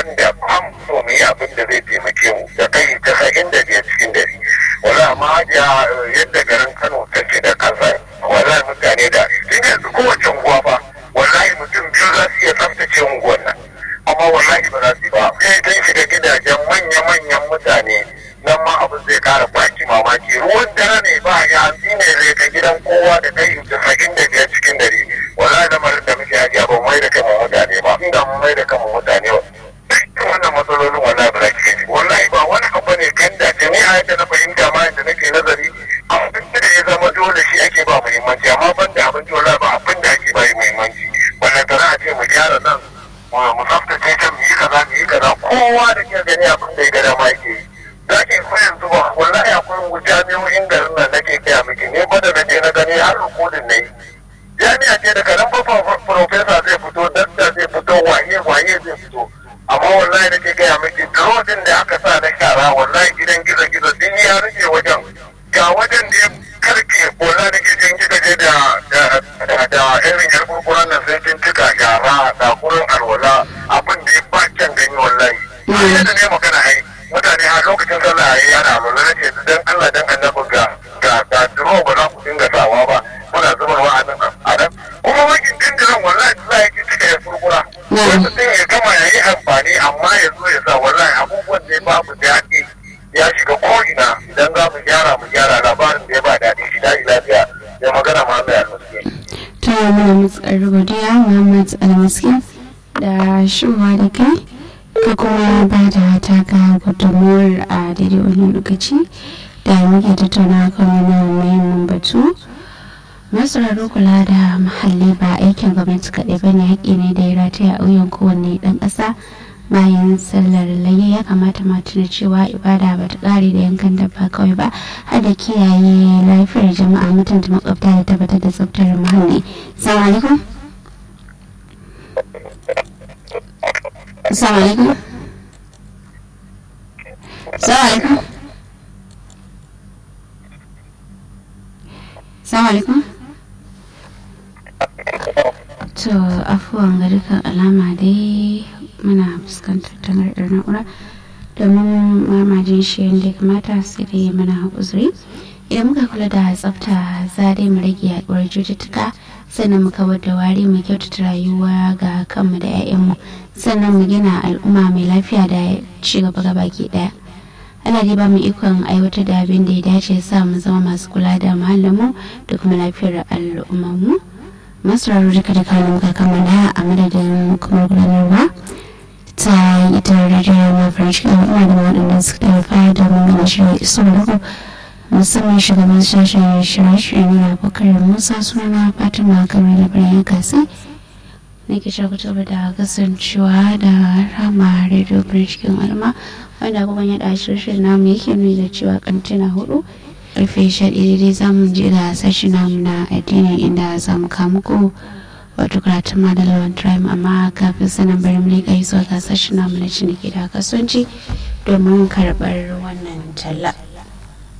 wanda an so mu yi abin da zai taimake mu da kai casa'in da biyar cikin dari wala amma hajiya yadda garin kano take da kasa wala mutane da tun yanzu kowace unguwa fa wallahi mutum biyu za su iya tsaftace unguwan nan amma wallahi ba za su yi ba sai dai shiga gidajen manya-manyan mutane nan ma abin zai kara baki mamaki ruwan dare ne ba ya hanzi ne zai ka gidan kowa da kai casa'in da biyar cikin dari wallahi lamarin da muke hajiya ba mai da kan mutane ba inda mun mai da kan mutane ba wannan matsalolin wallahi ba za ki gani wallahi ba wani abu ne kan da ni a yadda na fahimta ma yadda nake nazari abinci da ya zama dole shi ake ba muhimmanci amma ban da abinci wallahi ba abin da ake ba muhimmanci wannan tana a ce mu gyara nan mu tsaftace can mu yi kaza mu yi kaza kowa da ke gani abin da ya ga dama yake yi za ki ko yanzu ba wallahi akwai jami'o'in garin nan nake gaya miki ne ba da na je na gani har rikodin na yi jami'a ce daga nan ba profesa zai fito dakta zai fito waye waye zai fito amma wallahi nake gaya miki rodin da aka sa na shara wallahi gidan gizo gizo din ya rufe wajen ga wajen da ya karke wallahi nake jin kika je da da da irin yar kurkuran nan sai kin cika shara da kurin alwala abin da ya ba can gani wallahi yadda ne magana ai mutane a lokacin sallah yayi yana alwala nace dan Allah dan annabi ga ga ga duro ba za ku dinga sawa ba muna zubarwa a nan a nan kuma wakin dindiran wallahi za ya ki cika ya kurkura wani mutum ya gama ya yi amfani amma ya zo ya sa wallahi abubuwan da ya babu da yaƙi ya shiga ko'ina idan za mu gyara mu gyara labarin da ya ba daɗi shi daɗi lafiya ya magana ma mai almaske. ta mana matsar godiya muhammad almaski da shiwa da kai ka kuma ba da taka gudunmuwar a daidai wani lokaci da muke tattauna kan wani muhimmin batu masararru kula da muhalli ba aikin gwamnati kaɗai ba ne haƙƙi ne da ya rataya a wuyan kowanne ɗan ƙasa bayan sallar layya ya kamata ma tuna cewa ibada ba ta ƙare da yankan dabba kawai ba har da kiyaye lafiyar jama'a mutunta makwabta da tabbatar da tsaftar muhalli salamu alaikum salamu alaikum salamu alaikum salamu alaikum to afuwan ga dukkan alama dai muna fuskantar tangarɗar na'ura domin mamajin shi yadda ya kamata sai dai mana uzuri idan muka kula da tsafta za dai mu rage yaduwar cututtuka sannan mu kawar da wari mu kyautata rayuwa ga kanmu da 'ya'yanmu sannan mu gina al'umma mai lafiya da ci gaba ga baki daya ana dai ba mu ikon aiwatar da abin da ya dace sa mu zama masu kula da muhallinmu da kuma lafiyar al'ummarmu masu raro duka da kanin muka kammala a madadin kuma gudanarwa ta ita rajiyar mafarin cikin al'umma da waɗanda suka tallafa da mun gama shirin iso da musamman shugaban sashen shirye-shirye na bakar musa suna fatima kamar labarin kasi na ke shakutar da kasancewa da rama radio cikin al'umma wanda kuma ya ɗashi shirin namu yake nuni da cewa kantina hudu karfe sha daidai za mu je da sashi namu na addini inda za mu kamu ko wato karatun madalawan tribe amma kafin sanan bari mu leƙa zuwa ga sashi namu na ciniki da kasuwanci domin karɓar wannan talla.